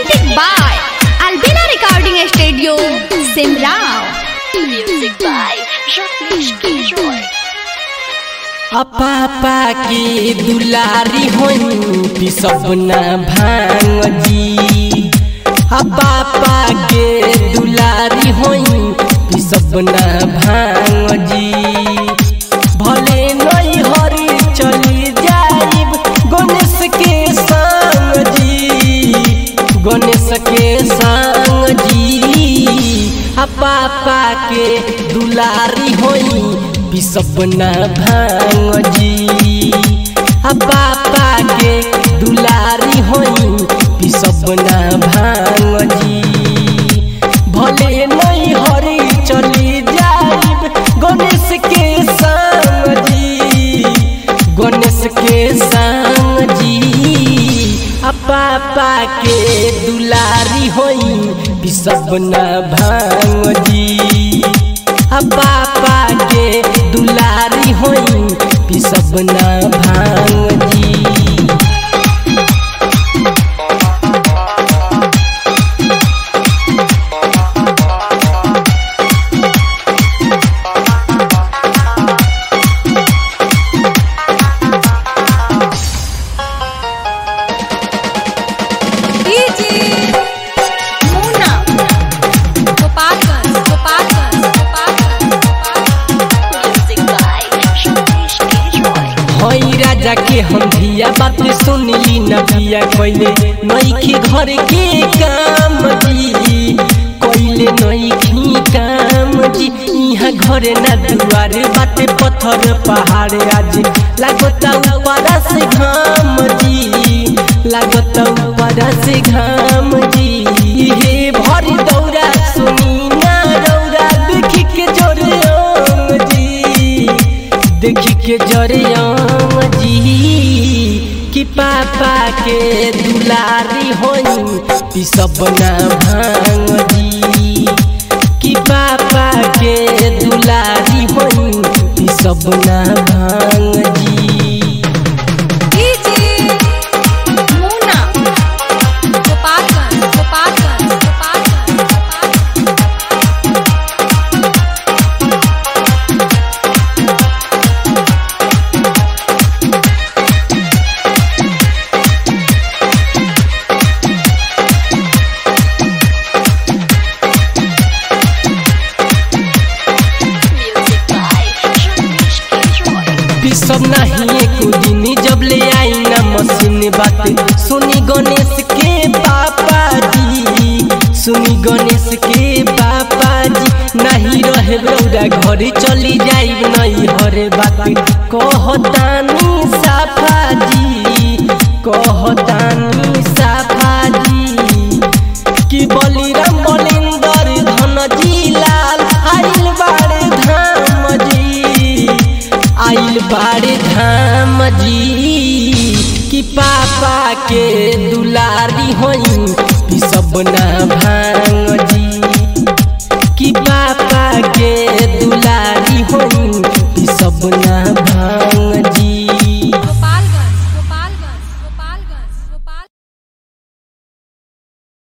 Presented by Albina Recording Studio, Simrao. Music by Ramesh Kiroy. अपापा के दुलारी होई पिसब ना भांग जी अपापा के दुलारी होई पिसब ना भांग जी भले नहीं हरी चली जाइब गणेश के संग जी गणेश के संग जी अपापा के दुलारी होई पिसब ना भांग जी अपापा के दुलारी होई पिसब ना भांग जी भले नहीं हरी चली जाइब गणेश के संग जी गणेश के संग जी अपापा के दुलारी होई पिसब ना भांग जी अपापा के दुलारी होई पिसब ना भांग जी DJ Muna. Gopalganj, Gopalganj, Gopalganj, Gopalganj. Music by Ramesh Kiroy. हई राजा के हम धिया बात सुनली न बिया कैले नईखी घर के काम जी कैले नईखी काम जी यहाँ घरे ना दुआरे बाटे पत्थर पहाड़ आज लागता ऊपर से घाम जी लागता ऊपर से घाम जी हे भरी दौरा सुनी ना रौरा देखी के जोरे आम जी देखी के जरियम जी कि पापा के दुलारी होई पिसब ना भांग जी कि पापा के दुलारी होई पिसब ना भांग जी DJ Muna. Gopalganj, Gopalganj, Gopalganj, Gopalganj. Music by Ramesh Kiroy. पिसब नहीं एक दिन जब ले आई ना मशीन बात सुनी गणेश के पापा जी सुनी गणेश के पापा जी नहीं रहे रौरा घरे चली जाई नहीं हरे बात कहतानी साफा जी कहतानी साफा जी कि बलिराम बलिंदर धन जी लाल आइल बाड़े धाम जी आइल बाड़े धाम जी कि पापा के दुलारी होई पिसब ना